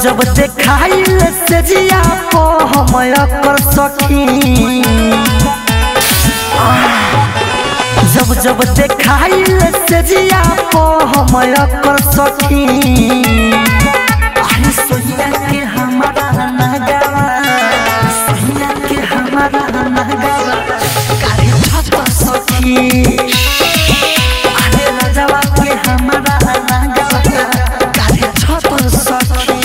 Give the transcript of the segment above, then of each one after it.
जब देखाइल से जिया को हम कर सखी जब जब देखाइल से जिया को हम कर सखी अरे सोनिया के हमारा नगावा सोनिया के हमारा नगावा काहे छत सखी अरे राजावा के हमारा नगावा काहे छत सखी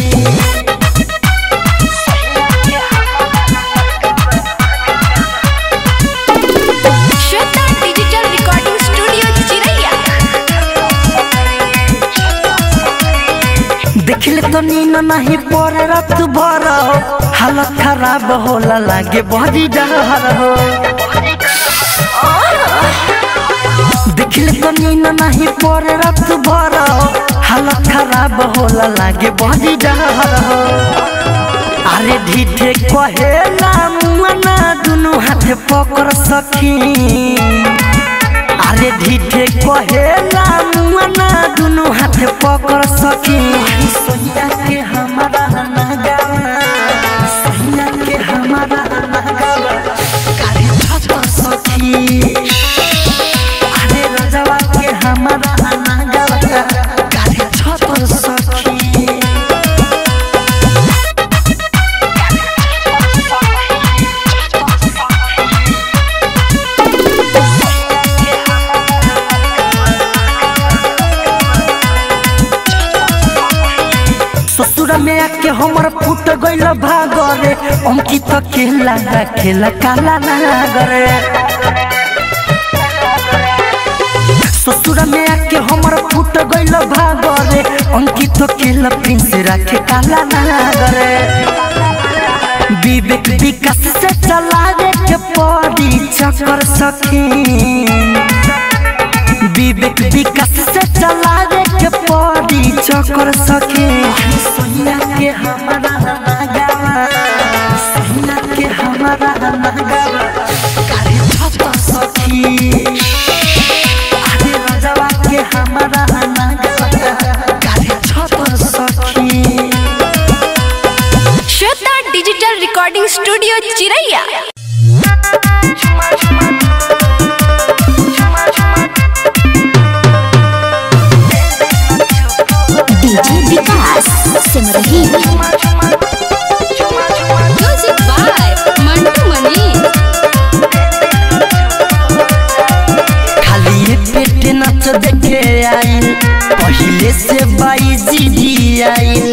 श्वेता डिजिटल रिकॉर्डिंग स्टूडियो चिरैया देखले तो नीन नहीं पर रात भर हालत खराब होला लागे बड़ी डर हो देखले तो नीन नहीं पर रात भर हालत खराब होला लागे बड़ी डर हो अरे ढीठे कहेला मना दुनु हाथ पकड़ सखी अरे ढीठे कहेला मना दुनु हाथ पकड़ सकी सोनिया के हमारा नगावा सोनिया के हमारा नगावा काहे छत सखी अरे राजावा के हमारा नगावा काहे छत सखी ससुर में आके हमर फूट गइल भागरे अंकित खेला ना खेला काला नागरे ससुर में आके हमर फूट गइल भागरे अंकित खेला प्रिंस राखे काला नागरे विवेक विकास से चलावे के पड़ी चक्कर सखी विवेक विकास से चलावे के पड़ी चक्कर सके सोनिया के हमारा नगावा सोनिया के हमारा नगावा काहे छत सखी अरे राजावा के हमारा नगावा काहे छत सखी Shweta digital recording studio Chiraiya DJ Vikas Simrahi music by Mantu Mani खाली पेट नाच देखे आइल पहिले से बाई जी आइल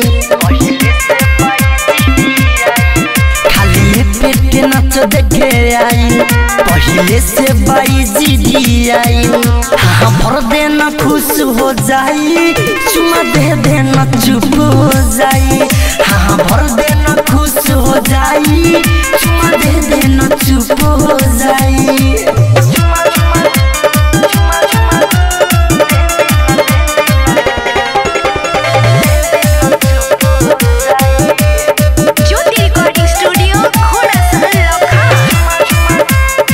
खाली पेट नाच देखे आइल पहिले से बाई जी आइल हाँ भर देना खुश हो जाई चुमा दे देना चुप हो जाई हाँ भर देना खुश हो जाई चुमा दे देना चुप हो जाई ज्योति रिकॉर्डिंग स्टूडियो घोड़ा सहल लखा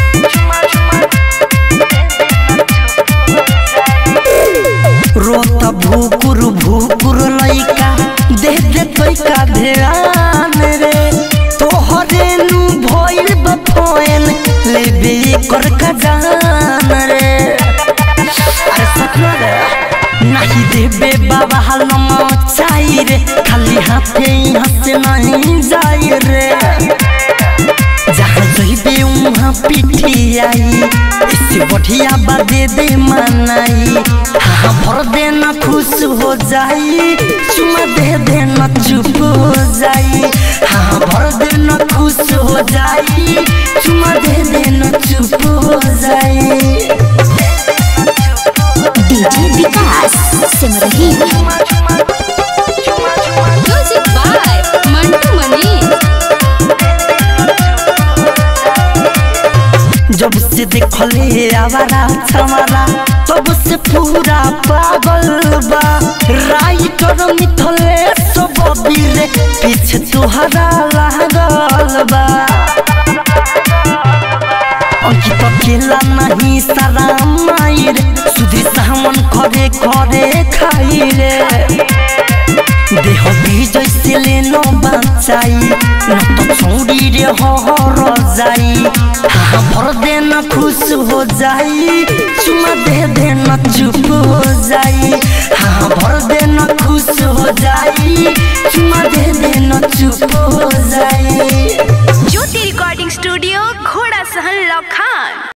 रोत भूकुर भूकुर लइका दे दे तोइका ध्यान रे तोहरे नु भइल बफोन लेबे कर खजान रे अरे सपना रे नहीं देबे बाबा हलम चाही रे खाली हाथे यहाँ से नहीं जाई रे जहाँ जइबे उहाँ पिठी आई इससे बढ़िया बादे दे मनाई हाँ भर देना खुश हो जाई चुमा दे देना चुप हो जाई हाँ भर देना खुश हो जाई चुमा दे देना चुप हो जाई DJ Vikas Simrahi music by Mantu Mani जब से देखले आवारा छमारा तब से पूरा पागल बा राइटर मिथले सब बीरे पीछे तुहरा लागल बा अंकित अकेला नहीं सारा माई रे सुधी सामन खरे खरे खाई रे देह विजय से लेनो बचाई न तो छोड़ी रे हो हो जाई हाँ भर देना खुश हो जाई चुमा दे देना चुप हो जाई हाँ भर देना खुश हो जाई चुमा दे देना चुप हो जाई ज्योति रिकॉर्डिंग स्टूडियो घोड़ा सहन लखान